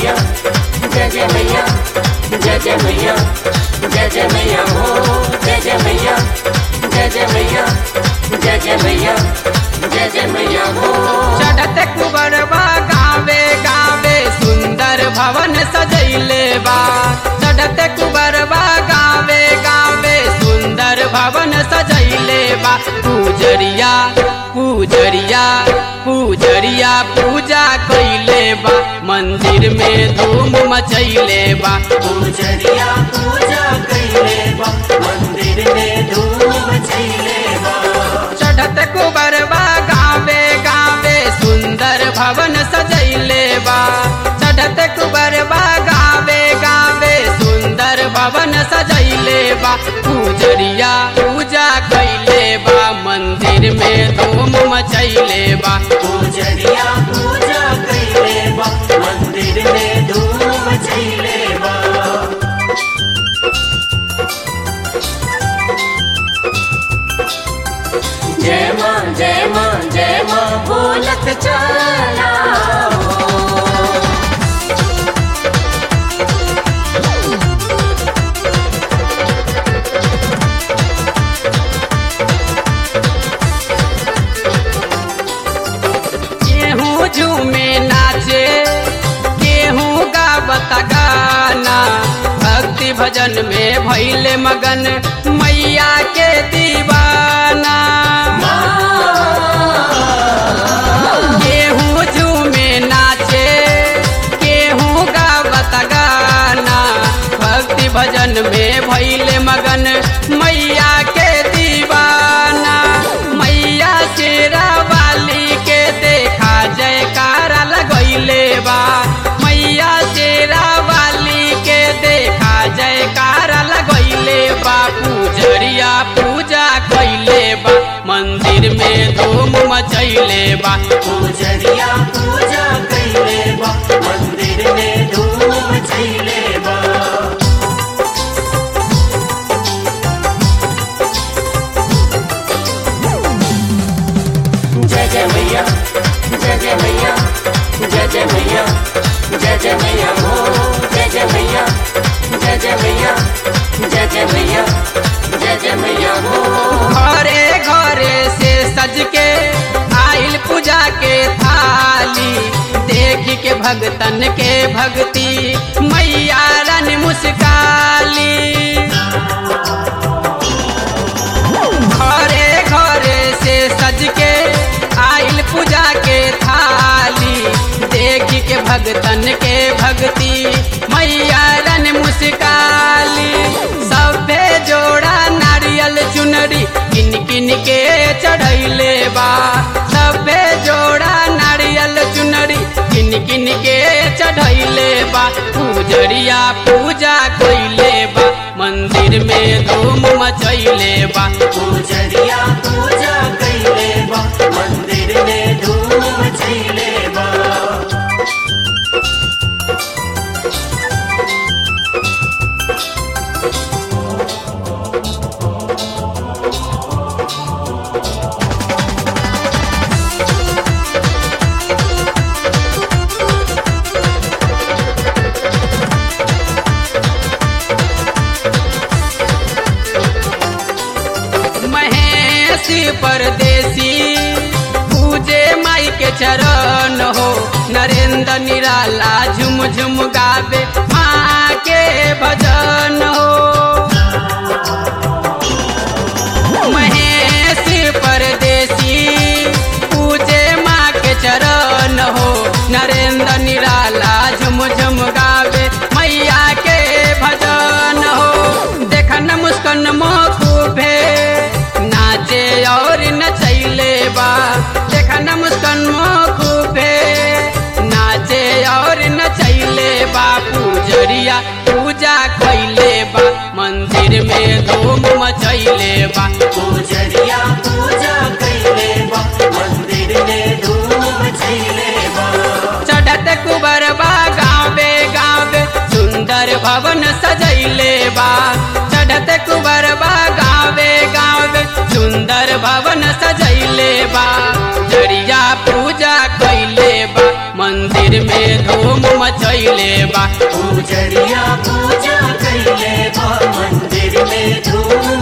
मैया जय जय मैया जय जय मैया जय जय मैया हो जय जय मैया जय जय मैया जय जय मैया जय जय मैया हो चढ़त कुबरबा गावे गावे सुंदर भवन सजैले बा चढ़त कुबरबा गावे गावे सुंदर भवन सजैले बा पूजरिया पूजरिया पूजरिया पूजा कैले बा मंदिर में धूम मचैले बा पूजरिया पूजा कैले बा मंदिर में धूम मचैले बा चढ़त कुबरबा गावे गावे सुंदर भवन सजैले बा चढ़त कुबरबा गावे गावे सुंदर भवन सजैले बा पूजरिया पूजा कैले बा मंदिर में धूम मचैले बा पूजरिया पूजा कैले बा मंदिर में धूम मचैले बा जय माँ जय माँ जय माँ बोलत चला केहू झूमे नाचे केहू गावत गाना भक्ति भजन में भैले मगन मैया के दीवाना केहू झूमे नाचे केहू गावत गाना भक्ति भजन में भैले मगन मैया के दीवाना मैया शेरा वाली के देखा जयकारा लगैले बा मैया शेरा वाली के देखा जयकारा लगैले बा पूजरिया पूजा कैले बा मंदिर में धूम मचैले बा पूजरिया पूजा कैले बा मंदिर में धूम मचैले बा जय जय मैया जय जय मैया जय जय मैया जय जय मैया हो जय जय मैया जय जय मैया जय जय मैया जय जय मैया हो घरे घरे से सज के आइल पूजा के थाली देख के भगतन के भक्ति मैया रन मुस्काली घरे घरे से सज के आइल पूजा के थाली देख के भगतन के भक्ति मैया रन मुस्काली सभे जोड़ा नारियल चुनरी किन किन के चढ़ैले बा सभे जोड़ा नारियल चुनरी किन किन के चढ़ैले बा पूजरिया पूजा कैले बा मंदिर में धूम मचैले बा पूजरिया पूजा कैले बा मंदिर में धूम मचैले बा महेश परदेसी पूजे माई के चरण हो नरेंद्र निराला झुम झुम गावे माँ के भजन हो महेश परदेसी पूजे माँ के चरण हो नरेंद्र निराला झुम झुम गावे मैया के भजन हो देखन मुस्कन खूबे नाचे और नचैले बा देखन मुस्कन खूबे नाचे और नचैले बा पूजरिया पूजा कैले बा मंदिर में धूम मचैले बा पूजरिया पूजा कैले बा मंदिर में धूम मचैले बा चढ़त कुबरबा गावे गावे सुंदर भवन सजैले बा चढ़त कुबरबा गावे गावे सुंदर भवन सजैले बा जरिया पूजा कैले बा मंदिर में धूम मचैले कैले बा पूजरिया पूजा कैले बा मंदिर में धूम